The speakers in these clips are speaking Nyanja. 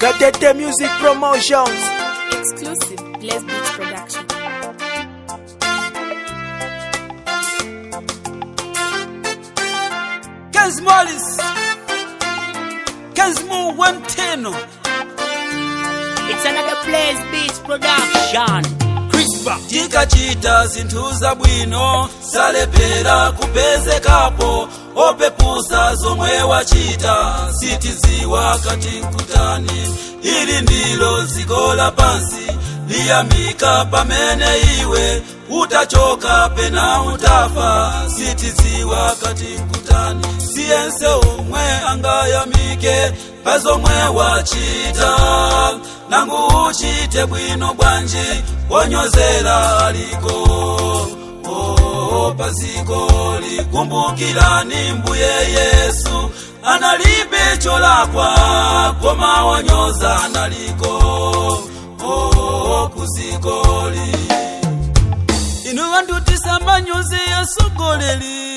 Gatete Music Promotions. Exclusive Bless Beats Production. Kenz Morris. Kenz Mo 110. It's another Blaze Beats production. Crispa. tikachita zinthu zabwino salepera kupezekapo opepusa zomwe wachita sitiziwa kati nkutani ili ndilo dziko lapansi liyamika pamene iwe utachoka pena utafa sitiziwa kati nkutani siyense omwe angayamike pa zomwe wachita nangu uchite bwino bwanji wonyozera aliko oh, paziko likumbukirani mbuye yesu analibe cholakwa koma wanyoza analiko oh, kuzikoli inu vantu tisamanyoze yasogoleri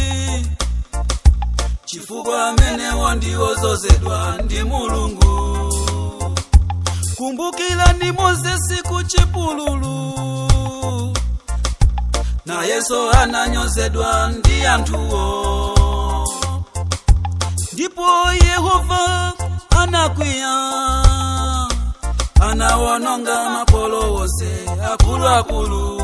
chifukwa amene wandiwozozedwa ndi mulungu kumbukirani mozesi ku chipululu nayenso ananyozedwa ndi anthuwo ndipo yehova anakwiya anawononga makolo wonse akuluakulu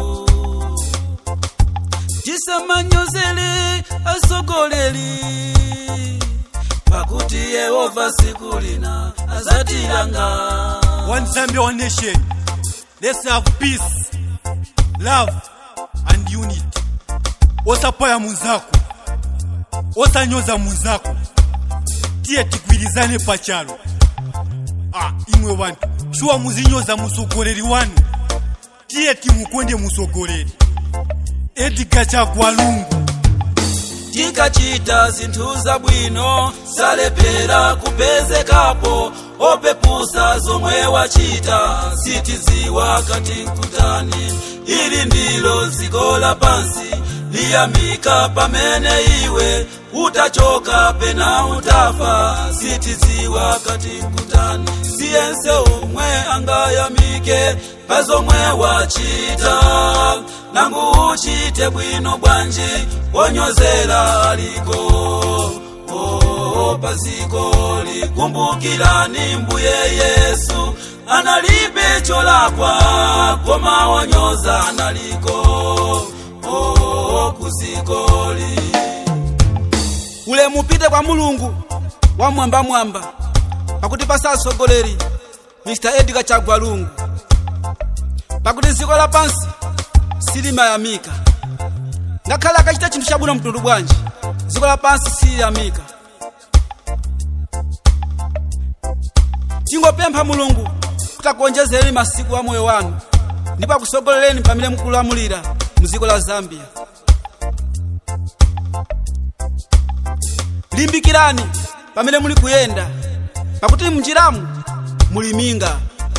tisamanyozele asogoleri pakuti yehova siku lina azatilanga One Zambia, one nation. Let's have peace, love, and unity. Osapaya munzako, osanyoza munzako, tiye tigwirizane pachalo. Ah, imwe wantu, shuwa muzinyoza musogoleri wanu, tiye timukonde musogoleri. Edgar Chagwalungu. tikachita zinthu zabwino salepera kupezekapo opepusa zomwe wachita sitiziwa kati nkutani ili ndilo dziko lapansi liyamika pamene iwe utachoka pena utafa sitiziwa kati nkutani siyense omwe angayamike pa zomwe wachita nangu uchite bwino bwanji wonyozera aliko oh, paziko likumbukirani mbuye yesu analibe cholakwa koma wanyoza analiko oh, kuzikoli ulemu upite kwa mulungu wamwambamwamba pakuti pasasogoleri mr edgar chagwalungu pakuti dziko lapansi silimayamika ngakhale akachita chinthu chabwino mtundu bwanji dziko lapansi siliyamika tingopempha mulungu kuti akuonjezereni masiku a moyo wanu ndipo akusogolereni pamene mukulamulira mu dziko la zambia limbikirani pamene muli kuyenda pakuti mnjiramu muli minga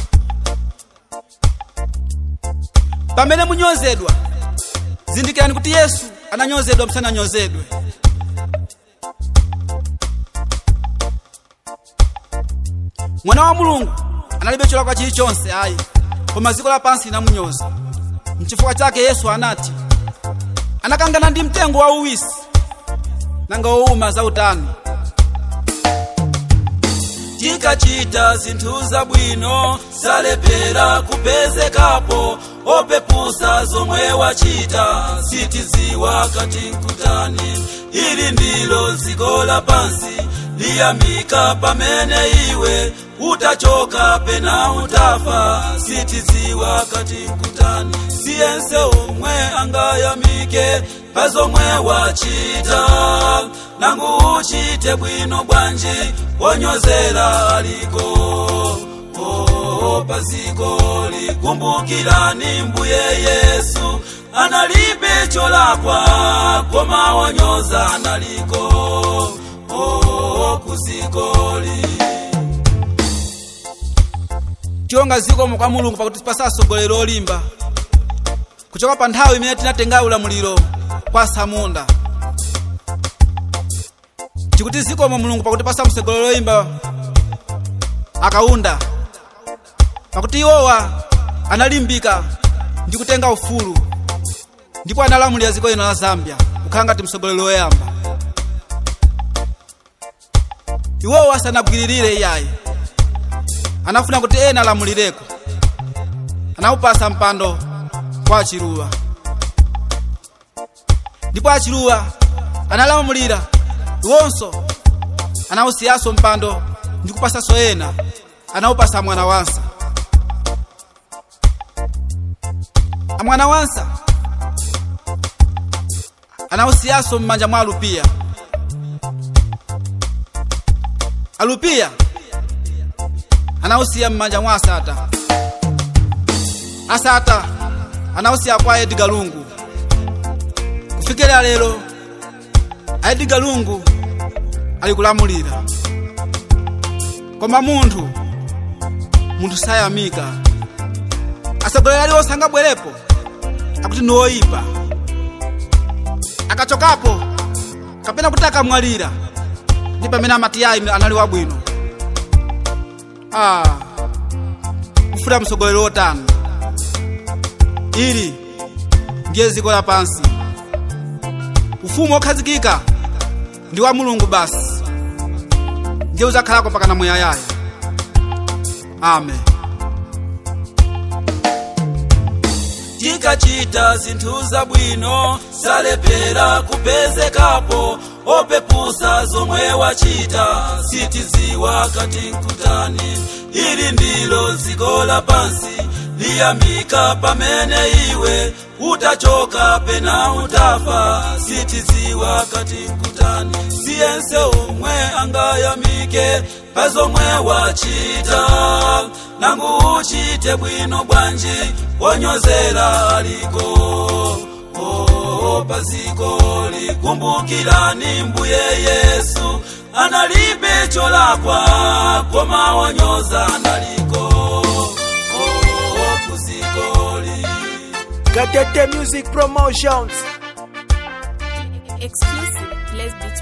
pamene munyozedwa zindikirani kuti yesu ananyozedwa musananyozedwe mwana wa mulungu analibe cholakwa chilichonse ayi koma dziko lapansi linamunyoza mchifukwa chake yesu anati anakangana ndi mtengo wa uwisi nanga wowuma zautani tikachita zinthu zabwino salepera kupezekapo opepusa zomwe wachita sitiziwa kati nkutani ili ndilo dziko lapansi liyamika pamene iwe utachoka pena utafa sitiziwa kati nkutani siyense omwe angayamike pa zomwe wachita nangu uchite bwino bwanji wonyozera aliko oh, paziko likumbukirani mbuye yesu analibe cholakwa koma wanyoza analiko oh, kuzikoli tilonga zikomo kwa mulungu pakuti pasasogolera olimba kuchoka pa nthawi imene tinatenga ulamuliro kwa samunda tikuti zikomo mulungu pakuti pasamusegolero imba akaunda pakuti iwowa analimbika ndi kutenga ufulu ndipo analamulira dziko lino la zambia kukhala ngati mtsogoleri woyamba iwowa sanagwiririre iyayi anafuna kuti ena alamulireko anawupasa mpando kwa achiluwa ndipo achiluwa analamulira iwonso anawusiyanso mpando ndi kupasanso ena anawupasa mwana wansa amwana wansa anawusiyanso m'manja mwa alupiya alupiya anawusiya m'manja mwa asata asata anawusiya kwa edgar lungu kufikira lero edgar lungu ali kulamulira koma munthu munthu sayamika atsogoleri aliwonse angabwerepo akuti ndi oyipa akachokapo kapena kuti akamwalira ndi pamene amati ayi anali wabwino ah, kufuna mtsogoleri wotani ili ndiye dziko lapansi ufumu wokhazikika ndi wa mulungu basi ndiye udzakhalako mpaka muyaya amen tikachita zinthu zabwino salepera kupezekapo opepusa zomwe wachita sitiziwa kati nkutani ili ndilo dziko lapansi liyamika pamene iwe utachoka pena utafa sitiziwa kati nkutani siyense omwe angayamike pa zomwe wachita nangu uchite bwino bwanji wonyozera aliko oh, paziko likumbukirani mbuye yesu analibe cholakwa koma wanyoza analiko oh, kuzikoli Gatete Music Promotions. Exclusive Blessed Beats